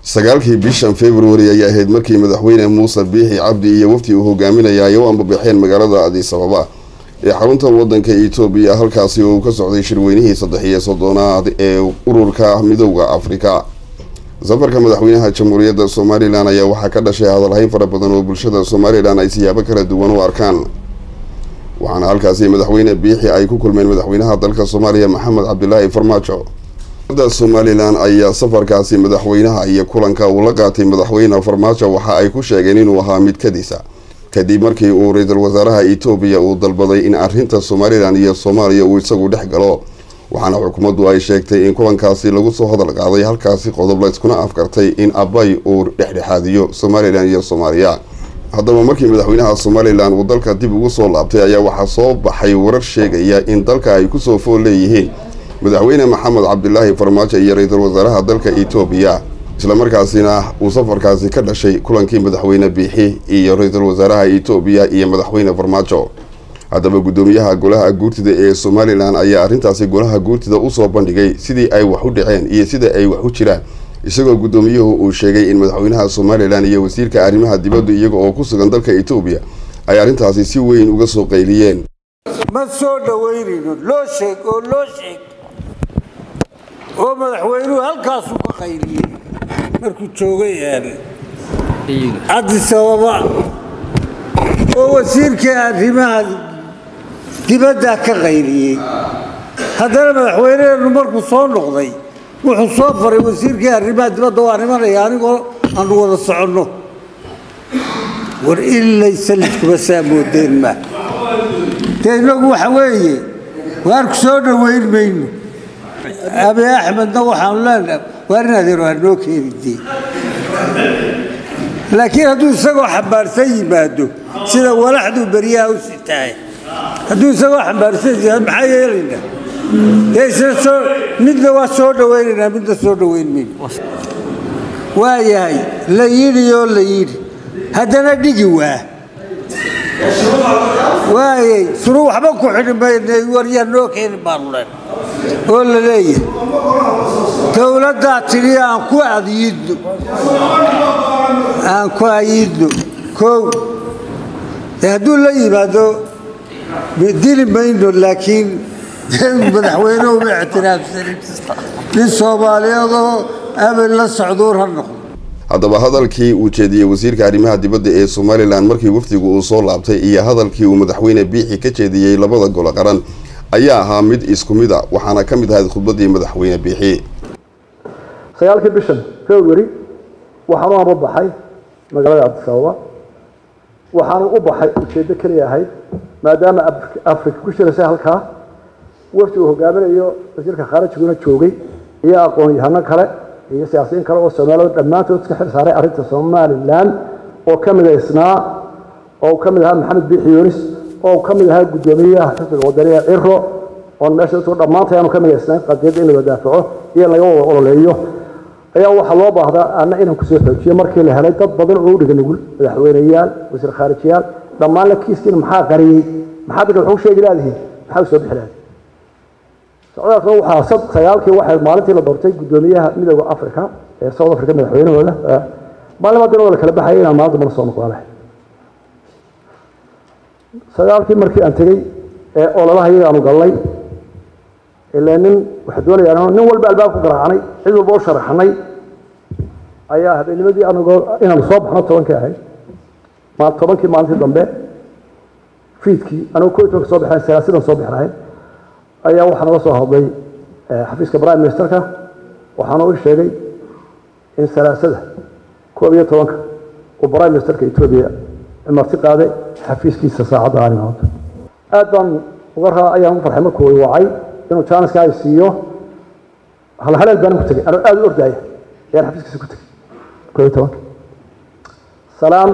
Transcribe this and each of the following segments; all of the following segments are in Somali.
sagaalkii bishan februari ayay ahayd markii madaxweyne muuse biixi cabdi iyo wafdi uu hogaaminaya ay u ambabaxeen magaalada adis ababa ee xarunta wadanka etoobiya halkaasi oo uu ka socday shirweynihii saddex iyo soddonaad ee ururka midowda afrika safarka madaxweynaha jamhuuriyadda somalilan ayaa waxaa ka dhashay hadalhayn fara badan oo bulshada somalilan ay siyaabo kala duwan u arkaan waxaana halkaasi madaxweyne biixi ay ku kulmeen madaxweynaha dalka soomaaliya maxamed cabdilaahi farmaajo da somalilan ayaa safarkaasi madaxweynaha iyo kulanka uu la qaatay madaxweyne farmaajo waxa ay ku sheegeen inuu ahaa mid kadisa kadib markii uu ra-iisul wasaaraha etoobiya uu dalbaday in arrinta somalilan iyo soomaaliya uu isagu dhex galo waxaana xukuumaddu ay sheegtay in kulankaasi lagu soo hadal qaaday halkaasi qodob layskuna afkartay in abay uu dhexdhexaadiyo somalilan iyo soomaaliya haddaba markii madaxweynaha somalilan uu dalka dib ugu soo laabtay ayaa waxaa soo baxay warar sheegaya in dalka ay kusoo fool leeyihiin madaxweyne maxamed cabdilaahi farmaajo iyo ra-iisul wasaaraha dalka etoobiya islamarkaasina uu safarkaasi ka dhashay kulankii madaxweyne biixi iyo ra-iisul wasaaraha etoobiya iyo madaxweyne farmaajo haddaba guddoomiyaha golaha guurtida ee somalilan ayaa arrintaasi golaha guurtida usoo bandhigay sidii ay wax u dhaceen iyo sida ay wax u jiraan isagoo guddoomiyuhu uu sheegay in madaxweynaha somalilan iyo wasiirka arrimaha dibaddu iyaga oo ku sugan dalka etoobiya ay arrintaasi si weyn uga soo qayliyeen ma soo dhoweynayno loo sheeg oo loo sheeg oo madaxweynuhu halkaasuu ka qayliyey markuu joogay cadis ababa oo wasiirkii arrimaha dibaddaa ka qayliyey haddana madaxweyneheennu markuu soo noqday wuxuu soo faray wasiirkii arrimaha dibadda waa nimanaya anigoo aanu wada soconno war ilaysa lidkuba saa moodeen ma dee innagu waxa weeye waarku soo dhoweyn mayno abi axmedna waxaanu leenaha waar in adeer waa noo keeni dee laakiin hadduu isagoo xambaarsan yimaado sida walaxduu beryaha u sitaay hadduu isagoo xambaarsan yimaado maxaa yeelaynaa dee isna soo midna waa soo dhowaynaynaa midna soo dhoweyn mayno waa yahay la yidhi oo la yidhi haddana dhigi waa waayey sunu waxba ku xidhi maynay waryaa noo keeni baanu leen oo la leeyahay dowladdaa tidhi aan ku adyiidno aan ku ayidno kow dee hadduu la yimaado dili mayno laakiin madaxweynuhu ma ictiraafsanin nin soomaaliyeedoo abel la socduur ha noqdo haddaba hadalkii uu jeediyey wasiirka arrimaha dibadda ee somalilan markii wafdigu uu soo laabtay iyo hadalkii uu madaxweyne biixi ka jeediyey labada golo qaran ayaa ahaa mid isku mid a waxaana ka mid ahayd khudbaddii madaxweyne biixi sagaalkii bishan february waxaanu amba baxay magaalada cabdis ababa waxaanu u baxay ujeeddo keliya ahayd maadaama afrika ku shiraysay halkaa wafdi uu hogaaminayo wasiirka khaarijiguna joogay iyo aqoon-yahano kale iyo siyaasiyiin kale oo soomaalida dhammaantood iska xil saaray arrinta somalilan oo ka midaysnaa oo ka mid ahaa maxamed biixi yunis oo ka mid ahaa guddoomiyaha xisbiga wadaniga ciro oon meesha dadku dhammaantay aanu ka midaysnayn qadiyadda in la wadaafaco iyo in laga wada ololeeyo ayaa waxaa loo baahdaa anna inaan kusoo xoojiyo markii la helay dad badan oo u dhiga nugul madaxweyneyaal wasiir khaarijiyaal dhammaan la kiiskiina maxaa qariyey maxaa dadka waxu sheegi laadihiin maxaa u soo bixi laadihin socdaalkan waxaa sagaalkii waxay maalintii la doortay guddoomiyaha midooda africa ee south africa madaxweynahooda maalin haddana waa la kala baxayay inaan maalin dambana soo noqdaale sagaalkii markii aan tegey ee ololaha iyaga aanu galnay ilaa nin waxaa doonayaan nin walba albaab ku garaacnay cid walba u sharaxnay ayaa habeennimadii anagoo inaanu soo baxno tobankii ahayd tobankii maalintii dambe fiidkii anagoo koo tobanka soo baxnayn salaasidan soo bixnayn ayaa waxaa naga soo hadlay xafiiska prime ministerka waxaana u sheegay in salaasada koob iyo tobanka uu prime ministerka etoobiya marti qaaday xafiiskiisa saacadda aan imaado aad baan uga raa ayaan ugu farxay markuu wacay inuu jaaniska ay siiyo halhaleel baan ku tegay anoo aada u ordaaya ayaan xafiiskiisa ku tegay koob iyo tobanka salaan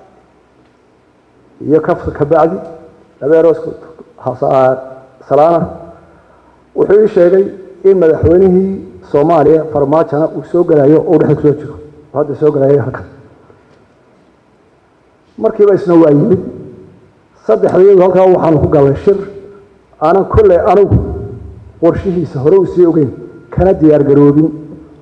iyo kafka kabacdi labeeroosku salaana wuxuu ii sheegay in madaxweynihii soomaaliya farmaajona uu soo gelayo oo dhexda kusoo jiro oo hadda soo gelayo halkan markiiba isna waa yimid saddexdayadu halkaa waxaanu ku galnay shir aanan kolley anigu qorshihiisa hore u sii ogeyn kana diyaar garoobin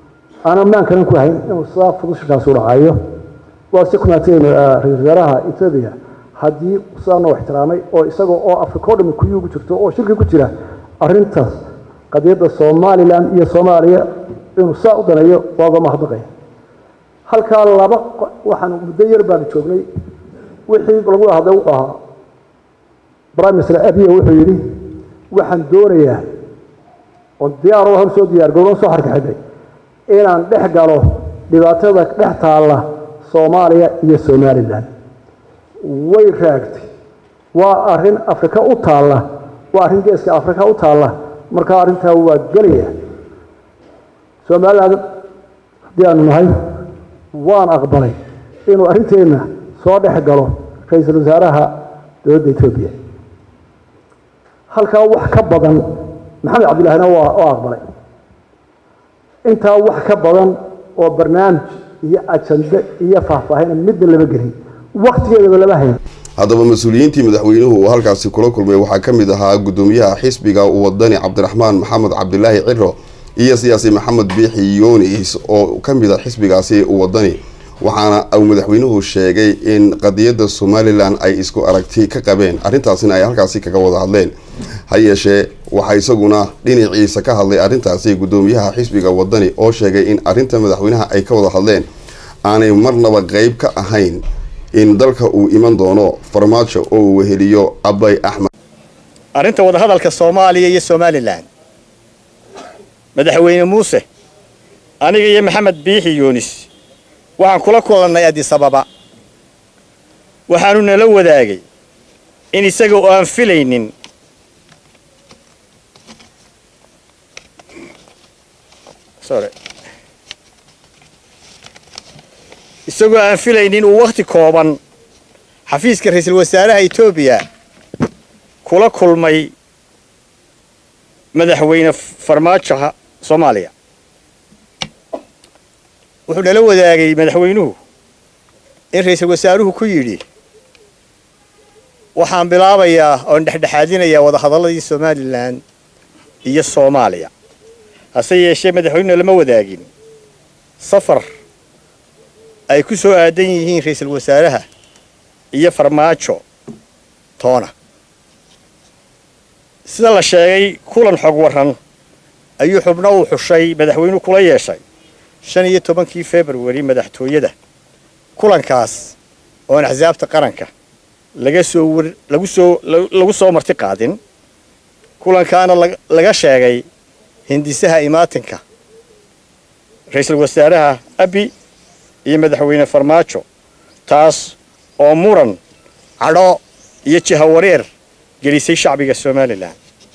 aan ammaankanan ku hayn inuu sidaa fudushinkaasi u dhacayo waa si kumaatay ra-isul wasaaraha etoobiya haddii sidaa noo ixtiraamay oo isagoo oo afrika o dhami kuyuu ku jirto oo shirki ku jira arrintaas qadiyadda somalilan iyo soomaaliya inuu saa u daneeyo waa uga mahadnaqaya halkaa laba waxaan muddo yar baanu joognay wixii lagu hadlay wuxuu ahaa prime minister abiya wuxuu yidhi waxaan doonayaa oo diyaar hor soo diyaar garooban soo xarkaxidhay inaan dhex galo dhibaatada dhex taalla soomaaliya iyo somalilan way raagtay waa arrin afrika u taalla waa arrin geeska afrika u taalla markaa arrintaa waa gelaya somalilan haddii aanu nahay waan aqbalay inuu arrinteenna soo dhex galo ra-iisul wasaaraha dowladda etoobiya halkaa wax ka badan maxamed cabdillahina waa oo aqbalay intaa wax ka badan oo barnaamij iyo ajande iyo faahfaahina midna lama gelin waktigeedaba lama hayn haddaba mas-uuliyiintii madaxweynuhu uu halkaasi kula kulmay waxaa ka mid ahaa gudoomiyaha xisbiga wadani cabdiraxmaan maxamed cabdilaahi ciro iyo siyaasi maxamed biixi yunis oo ka mid a xisbigaasi wadani waxaana uu madaxweynuhu sheegay in qadiyadda somalilan ay isku aragti ka qabeen arrintaasina ay halkaasi kaga wada hadleen ha yeeshee waxaa isaguna dhinaciisa ka hadlay arrintaasi gudoomiyaha xisbiga wadani oo sheegay in arrinta madaxweynaha ay ka wada hadleen aanay marnaba qeyb ka ahayn in dalka uu iman doono farmaajo oo uu weheliyo abay axmed arrinta wadahadalka soomaaliya iyo somalilan madaxweyne muuse aniga iyo maxamed biixi yunis waxaan kula kulannay adisababa waxaanu nala wadaagay in isaga oo aan filaynin sorry isagoo aan filaynin uu wakhti kooban xafiiska ra-iisul wasaaraha etoobiya kula kulmay madaxweyne farmaajoha soomaaliya wuxuu nala wadaagay madaxweynuhu in ra-iisul wasaaruhu ku yidhi waxaan bilaabayaa oon dhexdhexaadinayaa wadahadalladii somalilan iyo soomaaliya hase yeeshee madaxweynuna lama wadaagin safar ay ku soo aadan yihiin ra-iisul wasaaraha iyo farmaajo toona sida la sheegay kulan xog waran ayuu xubno uu xushay madaxweynuhu kula yeeshay shan iyo tobankii februari madaxtooyada kulankaas oon axsaabta qaranka laga soo war lagu soo lagu soo marti qaadin kulankaana laga sheegay hindisaha imaatinka ra-iisul wasaaraha abi iyo madaxweyne farmaajo taas oo muran cadho iyo jihawareer gelisay shacbiga somalilan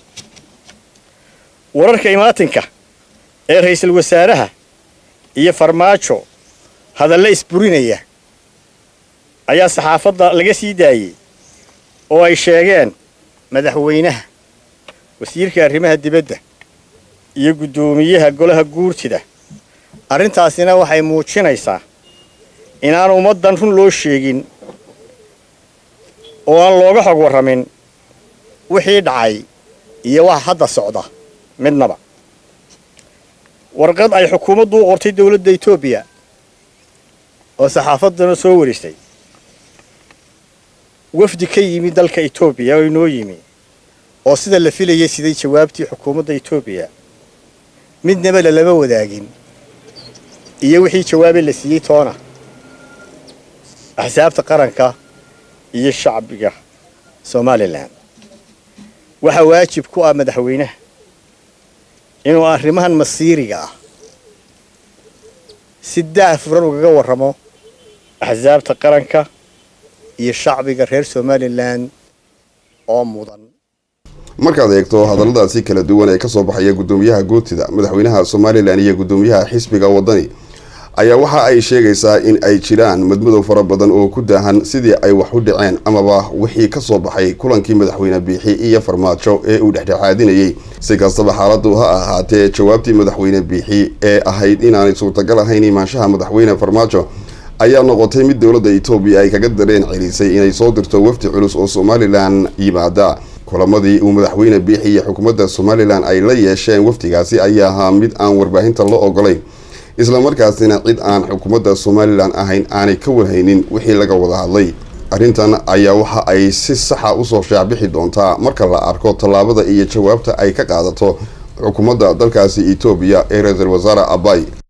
wararka imaatinka ee ra-iisul wasaaraha iyo farmaajo hadalle isburinaya ayaa saxaafadda laga sii daayey oo ay sheegeen madaxweynaha wasiirka arrimaha dibadda iyo guddoomiyaha golaha guurtida arrintaasina waxay muujinaysaa inaan ummaddan run loo sheegin oo aan looga xog warramin wixii dhacay iyo waxa hadda socda midnaba warqad ay xukuumaddu u qortay dowladda etoobiya oo saxaafaddana soo warisay wafdi ka yimi dalka etoobiya oo inoo yimi oo sida la filayay siday jawaabtii xukuumadda etoobiya midnaba lalama wadaagin iyo wixii jawaabe la siiyey toona axsaabta qaranka iyo shacbiga somalilan waxaa waajib ku ah madaxweynaha inuu arrimahan masiiriga ah si daahfuran ugaga warramo axsaabta qaranka iyo shacbiga reer somalilan oo mudan markaad eegto hadalladaasi kala duwan ee kasoo baxaya guddoomiyaha guurtida madaxweynaha somalilan iyo guddoomiyaha xisbiga wadani ayaa waxa ay sheegaysaa in ay jiraan madmadow fara badan oo ku daahan sidii ay wax u dhaceen amaba wixii kasoo baxay kulankii madaxweyne biixi iyo farmaajo ee uu dhexdhexaadinayey si kastaba xaaladu ha ahaatee jawaabtii madaxweyne biixi ee ahayd inaanay suurtagal ahayn imaanshaha madaxweyne farmaajo ayaa noqotay mid dowladda etoobiya ay kaga dareen celisay inay soo dirto wafdi culus oo somalilan yimaada kulamadii uu madaxweyne biixi iyo xukuumadda somalilan ay la yeesheen wafdigaasi ayaa ahaa mid aan warbaahinta la ogolayn islamarkaasina cid aan xukuumadda somalilan ahayn aanay ka warhaynin wixii laga wada hadlay arrintan ayaa waxa ay si saxa usoo shaacbixi doontaa marka la arko tallaabada iyo jawaabta ay ka qaadato xukuumadda dalkaasi etoobiya ee ra-iisul wasaare abay